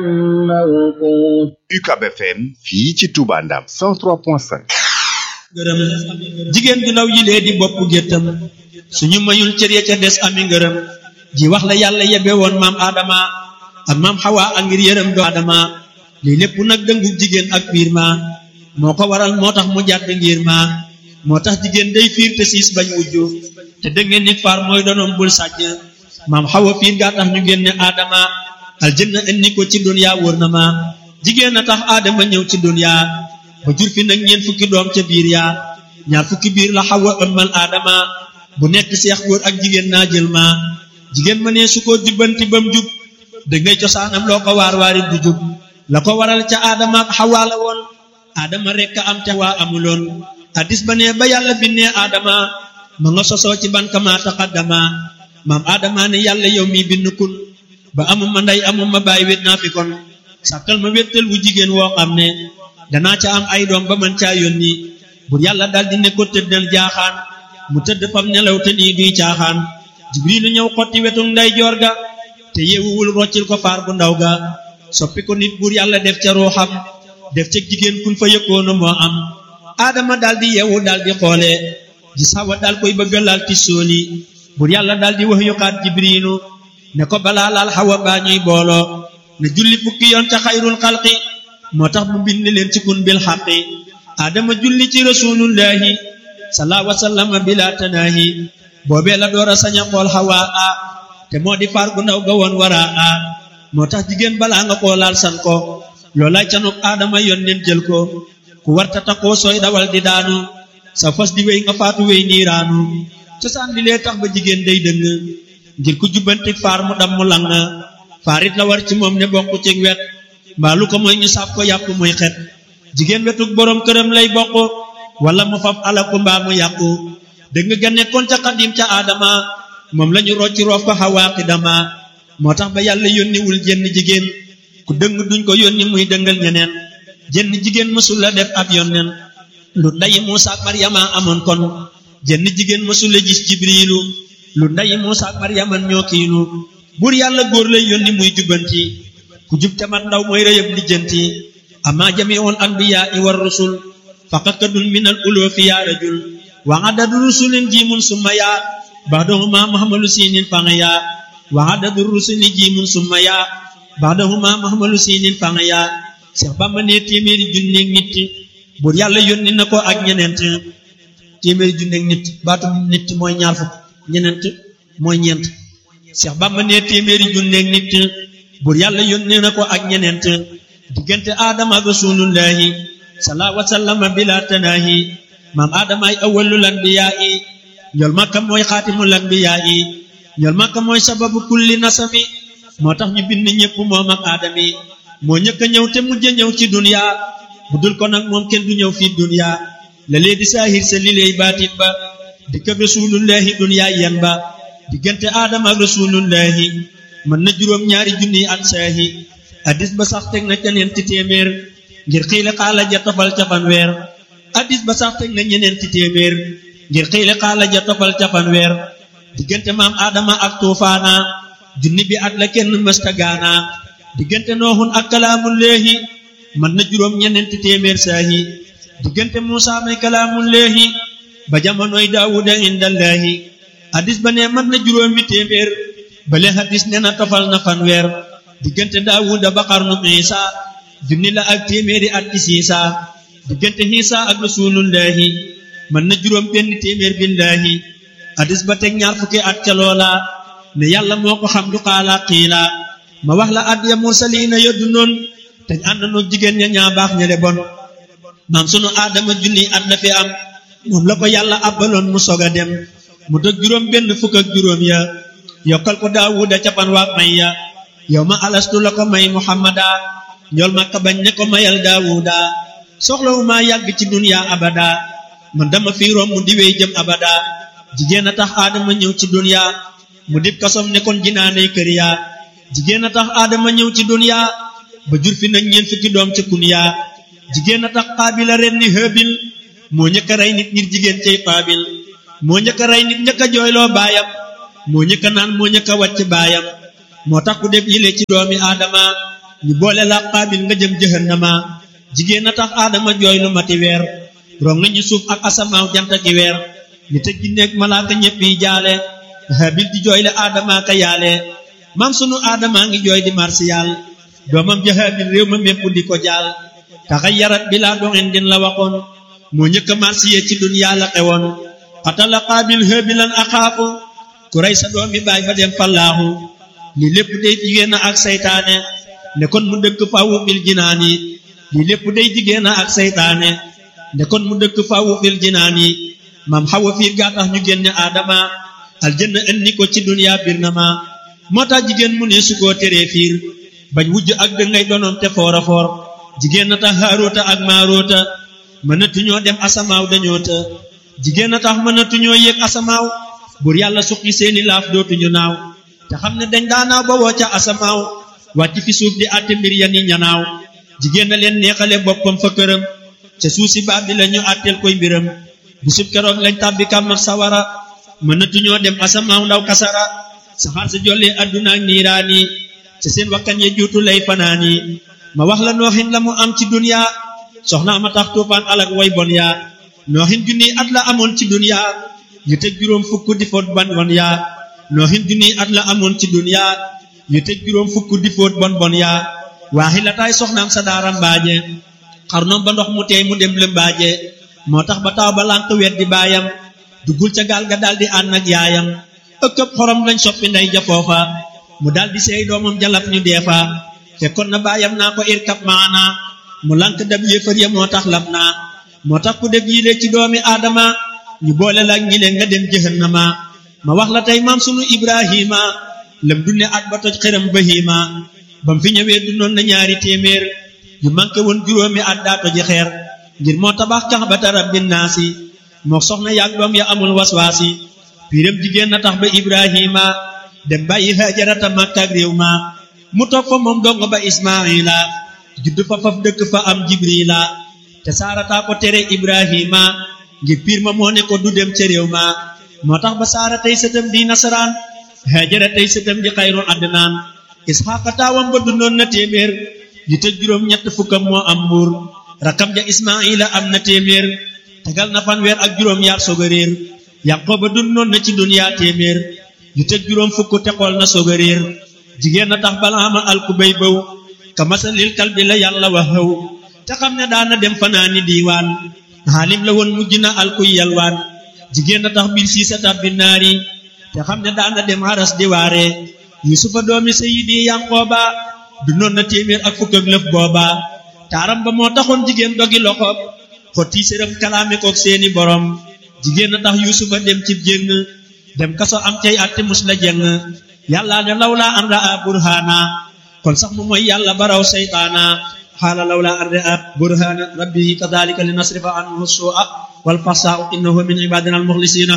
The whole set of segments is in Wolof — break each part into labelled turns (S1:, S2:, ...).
S1: UCAB FM fii ci Touba Ndam 103.5
S2: ngërëm jigéen ju ndaw yi lee di bopp géttam suñu mayul cër ya ca des ami ngërëm ji wax la yàlla yebe woon maam Adama ak maam Xawa ak ngir yërëm do Adama lii lépp nag dëngu jigéen ak fiir ma moo ko waral moo tax mu jàdd ngir ma moo tax jigéen day fiir te siis bañ wujju te dëngeen nit faar mooy donoom bul sàcc maam Xawa fiir gaa tax ñu génne Adama aljanna indi ko ci dunya wóor na ma jigéen a tax Adama ñëw ci dunya ba jur fi nag ñeent fukki doom ca biir yaa ñaar fukki biir la Xawa ëmmal Adama bu nekk seex góor ak jigéen naa jël ma jigéen ma ne su ko jubbanti ba mu jub da ngay cosaanam loo ko waar waarit du jub la ko waral ca Adama ak Xawa la woon Adama rekk am ca waa amuloon addis ba ne ba yàlla bindee Adama ma nga sosoo ci ban kama taqaddama maam Adama ne yàlla yow mi bind kun ba amuma ndey amuma baay wét naa fi kon sàkkal ma wéttal wu jigéen woo xam ne danaa ca am ay doom ba man caa yónni bur yàlla daldi ne ko tëddal jaaxaan mu tëdd fam nelaw te nii duy caaxaan jibrilu ñëw xotti wetu nday joor ga te yeewuwul roccil ko faar bu ndaw ga soppi ko nit bur yàlla def ca ruuxam def ca jigéen kun fa yëkkoona moo am aadama daldi yeewu daldi xoole gis Hawa dal koy bëgga laal ti sóoli bur yàlla daldi wax yuxaat jibrilu ne ko balaa laal Hawa baa ñuy booloo ne julli fukki yoon ca xayrul xalqi moo tax mu bind leen ci kun bil xaqi aadama julli ci rasulullahi salaa wasallama bila tanaahi boobee la door a sañ a xool Hawa a te moo di faar gu ndaw ga woon wara a moo tax jigéen balaa nga koo laal san ko loolaay canuk aadama yoon nen jël ko ku warta taxoo sooy dawal di daanu sa fas di wéy nga faatu wéy niiraanu cosaan li lee tax ba jigéen day dëng ngir ku jubbanti faar mu dam mu lang faarit la war ci moom ne bokk ci wet mbaa lu ko mooy ñu sàpp ko yàpp muy xet jigéen wetuk boroom këram lay bokk wala mu fab alaku mbaa mu yàqu dëgg nga nekkoon ca xadim ca aadama moom lañu rocci roof ko xawaaqi dama moo tax ba yàlla yónniwul jenn jigéen ku dëng duñ ko yónni muy dëngal ñeneen jenn jigéen mësul la def ab yónneen lu ndayi Muusa ak Maryama amoon kon jenn jigéen mësul la gis jibriilu lu ndayi Muusa ak Maryama ñoo kiilu buur yàlla góor lay yónni muy jubbanti ku jub te mat ndaw mooy rëyëb lijjanti ama jamiul anbiyaa i war rusul faqat kadun min al uloofi yaa rajul wa adadu rusulin jiimun summa yaa baadahuma mahmalu siinin fanga yaa wa adadu rusuli jiimun summa yaa baadahuma mahmalu siinin fanga yaa Seex Bamba ne téeméeri junneeg nit buur yàlla yónni na ko ak ñeneent téeméeri junneeg nit baatu nit mooy ñaar fukk ñeneent mooy ñeent Seex Bamba ne téeméeri junneeg nit buur yàlla yónni na ko ak ñeneent diggante aadama ak rasulullahi salaa wasallama bila tanaahi maam aadama ay awwalul anbiyaa yi ñool makka mooy xaatimul anbiyaa yi ñool makka mooy sababu kulli nasami moo tax ñu bind ñépp moom ak aadami moo ñëkk a ñëw te mujj a ñëw ci dunya bu dul ko nag moom kenn du ñëw fii dunya la lee di saahir sa li lay baatin ba dikk ak rasulullahi dunya yen ba diggante aadama ak rasulullahi mën na juróom ñaari junniy at saahi addis ba sax teg na ca ñeenti téeméer ngir xiile xaala ja tofal ca fanweer addis ba sax teg na ñeneenti téeméer ngir xiile xaala ja tofal ca fanweer diggante maam aadama ak tuufaana junni bi at la kenn mësta gaana diggante nooxun ak kalaamullaahi mën na juróom ñeneenti téeméer saahi diggante muusa may kalaamullaahi ba jamonoy daawuda indallaahi addis ba ne mën na juróomi téeméer bale hadis ne na tofal na fanweer diggante daawuda ba xarnu isa junni la ak téeméeri at ci siisa diggante xiisa ak rasulullahi mën na juróom benn téeméer billaahi hadis ba teg ñaar fukki at ca loola ne yàlla moo ko xam du xaala xiila ma wax la at ya mursaliina yoddu noon te ànd noog jigéen ña ñaa baax ña le bon maam sunu aadama junni at la fi am moom la ko yàlla abbaloon mu sog a dem mu dëg juróom benn fukk ak juróom ya yokkal ko daawuda capan waak may ya yow ma alastu la ko may muhammada ñool makka bañ ne ko mayal daawuda soxlawu maa yàgg ci dunya abada man dama fi romb di wey jëm abada jigéen a tax aadama ñëw ci dunya mu dib kasom ne kon jinaaney kër ya jigéen a tax aadama ñëw ci dunya ba jur fi nag ñeent fukki doom ca kun ya jigéen a tax xaabila ren ni hëbil moo ñëkk a rey nit ngir jigéen cay xaabil moo ñëkk a rey nit ñëkk a jooyloo baayam moo ñëkk a naan moo ñëkk a wàcc baayam moo tax ku def yile ci doomi aadama ñu boole la xaabil nga jëm jahannama jigéen a tax aadama jooy lu mati weer rong nañu suuf ak asamaaw jant ki weer ni tëj gi nekk malaaka ñëpp yi jaale habil di jooy le aadama ka yaale maam sunu aadama ngi jooy di marsiyal doomam ja habil réew ma mépp di ko jaal taxayarat bi laa doxin din la waxoon moo njëkk a marsiye ci duniyaa la xewoon xatala xaabil habilan axaafu ku rey sa doom bi baay fa dem fallaaxu li lépp day jigéen ak saytaane ne kon mu dëkk fawu fil jinaani li lépp day jigéen ak saytaane ne kon mu dëkk fawu fil jinaani maam xawa fiir gaa tax ñu génne aadama aljanna indi ko ci duniyaa bir na ma moo tax jigéen mu ne su koo teree fiir bañ wujj ak dëngay donoom te foora foor jigéen na tax haaroota ak maaroota mënatuñoo dem asamaaw dañoo të jigéen na tax mënatuñoo yéeg asamaaw buur yàlla suqi seeni laaf dootuñu naaw te xam ne dañ daanaaw ba woo ca asamaaw wàcc fi suuf di àtte mbir ya ni ñanaaw jigéen na leen neexale boppam fa këram ca suuf si baab bi la ñu àtteel koy mbiram bisub keroog lañ tàbbi kàmm ak sawara mënatuñoo dem asamaaw ndaw kasara saxaar sa jollee adduna ak niiraani ca seen wakkan ye juutu lay fanaani ma wax la nooxin la mu am ci duniya soxnaa ma tax tuufaan alak way bon yaa nooxin junni at la amoon ci duniya yu tëj juróom fukk di foot bon bon yaa nooxin junni at la amoon ci duniya yu tëj juróom fukk di foot bon bon yaa waaxi la taay soxnaam sa daara mbaaje xarnoom ba ndox mu teey mu dem lëmbaaje moo tax ba taw ba lànq wet di baayam duggul ca gaal ga daldi ànd ak yaayam ëkkëb xorom lañ soppi ndey ja foofa mu daldi seey doomam jalaf ñu deefa fekkoon na baayam naa ko irkab maana mu lànk dab yéefar ya moo tax lab naa moo tax ku def yile ci doomi aadama ñu boole la ngi leen nga dem jahannama ma wax la tey maam sunu ibrahima lam dunne at ba toj xëram bahima bam fi ñëwee dundoon na ñaari téeméer yu manqué woon juróomi at daa toji xeer ngir moo tabax kaxbata rabbin naasi moo soxna yaag doom ya amul waswaasi piiram jigéen na tax ba ibrahima dem bàyyi hajarata makka ak réew ma mu toog fa moom dongo ba ismaila judd fa faf dëkk fa am jibrila te saarataa ko tere ibrahima ngir piir ma moo ne ko du dem ca réew ma moo tax ba saara tey sëtam di nasaraan hajara tey sëtam di xayru adnaan isxaqa taawam ba dundoon na téeméer yu tëj juróom ñett fukkam moo am mbuur rakam ja ismaila am na téeméer tegal na fanweer ak juróom yaar soog a réer yanqooba dundoon na ci duniyaa téeméer yu tëj juróom fukk te xool na soog a réer jigéen na tax balaama alku bay bëw ka masalil kal bi la yàlla wax xëw te xam ne daana dem fanaani diiwaan xaalim la woon mujj na alkuy yalwaan jigéen na tax biir sii sa tabbi naari te xam ne daana dem haras di waare yusufa doomi sayidi yanqooba dundoon na téeméer ak fukk ak lëf booba taaram ba moo taxoon jigéen dogi loxob xotti séram kalaame kook seeni borom jigéen na tax yusufa dem cib jéng dem kaso am cay atte mus la jeng yàlla ne lawlaa an raa burhana kon sax mu mooy yàlla baraw seytaana xaala lawlaa an raa burhana rabbihi kadalika li nasrifa anhu su'a wal fasaa innahu min ibadina al muxlisina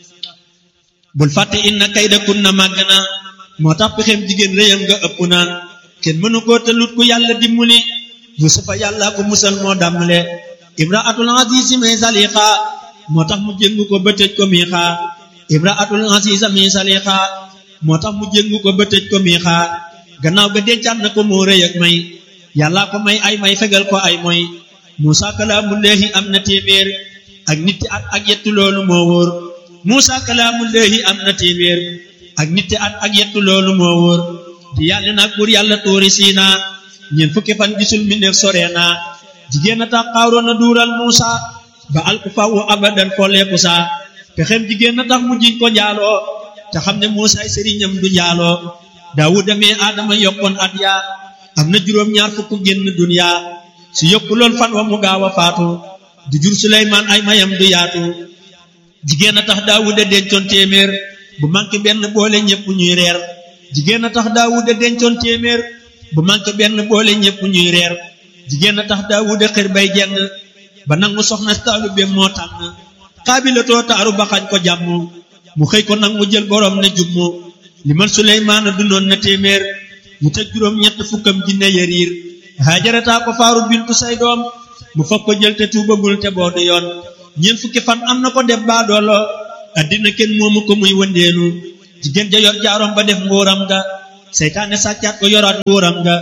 S2: bul fàtte inna kayda kunna màgg na moo tax pexem jigéen réyam nga ëpp na kenn mënu koo tëlut ku yàlla dimbali yusufa yàlla ko musal moo dàmmale imraatul azizi may saliqa moo tax mu jéngu ko ba tëj ko miixa imraatul aziza mi saliqa moo tax mu jéngu ko ba tëj ko miixa gannaaw ga dencaat na ko moo rëy ak may yàlla ko may ay may fegal ko ay moy muusa kalaamullaahi am na téeméer ak nitti at ak yettu loolu moo wóor muusa kalaamullaahi am na téeméer ak nitti at ak yettu loolu moo wóor di yàlla nag buur yàlla tuuri siina ñeent fukki fan gisul mi neef soree naa jigéen a tax xaaroon a duural muusa ba alku fawu abadan folleeku saa pexem jigéen a tax mu jiñ ko njaaloo te xam ne muusaay sëriñam du njaaloo daawuda mee aadama yokkoon at yaa am na juróom ñaar fukk génn duniya su yokku lool fan wa mu gaaw a faatu du jur suleymaan ay mayam du yaatu jigéen a tax daawuda dencoon téeméer bu manqué benn boole ñépp ñuy reer jigéen a tax daawuda dencoon téeméer bu manqué benn boole ñépp ñuy reer jigéen a tax daawuda xër bay jeng ba nangu soxna taalu bem moo tànn xaabilatoo taaru ba xañ ko jàmm mu xëy ko nag mu jël borom ne jummu li man suleymaana dundoon na téeméer mu tëj juróom ñett fukkam jinne yariir haajarataa ko faaru bintu say doom mu fab ko jël te tuubagul te boodu yoon ñeent fukki fan am na ko def baadoolo addina kenn moomu ko muy wëndeenu jigéen ja yor jaarom ba def nguuram nga seytaane sàccaat ko yoraat nguuram nga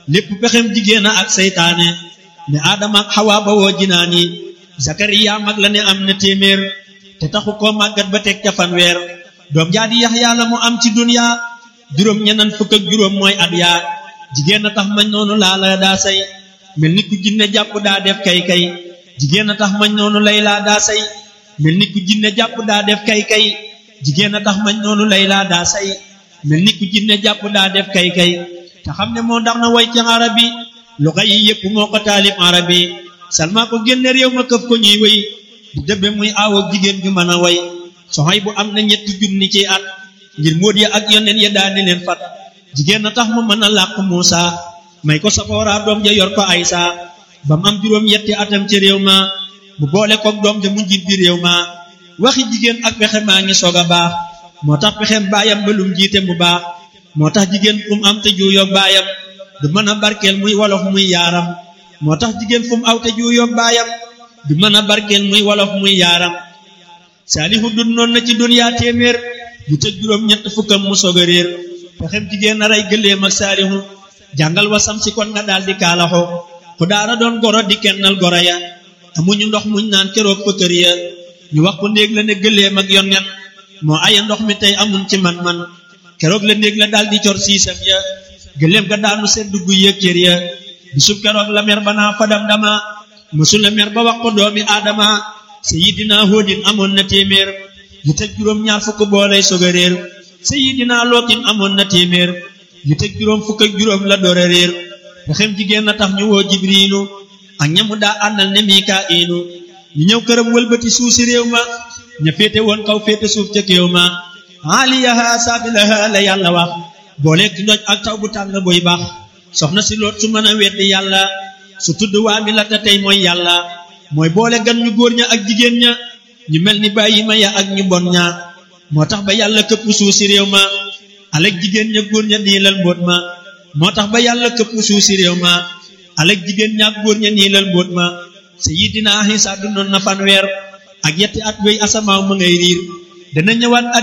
S2: lépp pexem jigéen ak seytaane ne aadama ak xawaa ba woo jinaan yi zakariya mag la ne am na téeméer te taxu koo màggat ba teg ca fanweer doom jaa di yaxya la mu am ci dunya juróom ñenan fukk ak juróom mooy at yaa jigéen a tax mañ noonu laa la daa say mel ni ku jinne jàpp daa def kay kay jigéen a tax mañ noonu lay laa daa say mel ni ku jinne jàpp daa def kay kay jigéen a tax mañ noonu lay laa daa say mel ni ku jinne jàpp daa def kay kay te xam ne moo ndax na way ci arabi luxa yi yépp moo ko taalif arabi salma ko génne réew ma këf ko ñuy wéy di dëbbe muy aawoog jigéen ju mën a way soxay bu am na ñetti junni ci at ngir móot ya ak yoneen ya daani leen fat jigéen a tax mu mën a làq Muusa may ko safoora doom ja yor ko Aysa ba mu am juróom yetti atam ci réew ma mu boole koog doom ja mu njiit bi réew ma waxi jigéen ak pexe maa ngi soog a baax moo tax pexem baayam ba lum jiite mu baax moo tax jigéen fu mu am te juuyoog baayam du mën a barkeel muy wolof muy yaaram moo tax jigéen fu mu aw te juuyoog baayam du mën a barkeel muy wolof muy yaaram saalihu dun noon na ci duniyaa téeméer bu tëj juróom ñett fukkam mu soog a réer pexem jigéen a rey gëléem ak saalihu jàngal wasam si kon nga daal di kaalaxo ku daara doon goro di kennal goro ya amuñu ndox muñ naan keroog fa kër ya ñu wax ko néeg la ne gëléem ak yonnen moo aya ndox mi tey amuñ ci man-man keroog la néeg la daal di cor siisam ya gëléem ga daanu sedd gu yëg cër ya bisub keroog la mer ba naa fadam dama mësul la mer ba wax ko doomi aadama sayidina hóodin amoon na téeméer yu tëj juróom ñaar fukk boolay soog a réer sayidina lootin amoon na téeméer yu tëj juróom fukk ak juróom la door a réer pexem jigéen na tax ñu woo jibriilu ak ñamu daa àndal ne mikaa'ilu ñu ñëw këram wëlbati suuf si réew ma ña féete woon kaw féete suuf ca kéew ma aaliyaha saabilaha la yàlla wax booleeg ndoj ak taw bu tàng buy baax soxna si loot su mën a weddi yàlla su tudd waa mi la te tey mooy yàlla mooy boole gan ñu góor ña ak jigéen ña ñu mel ni bàyyi ma ya ak ñu bon ña moo tax ba yàlla këpp suuf si réew ma alek jigéen ña góor ña niilal mbóot ma moo tax ba yàlla këpp suuf si réew ma alek jigéen ña ak góor ña niilal mbóot ma sayidina Isa dundoon na fanweer ak yetti at wéy asamaaw ma ngay riir dana ñëwaat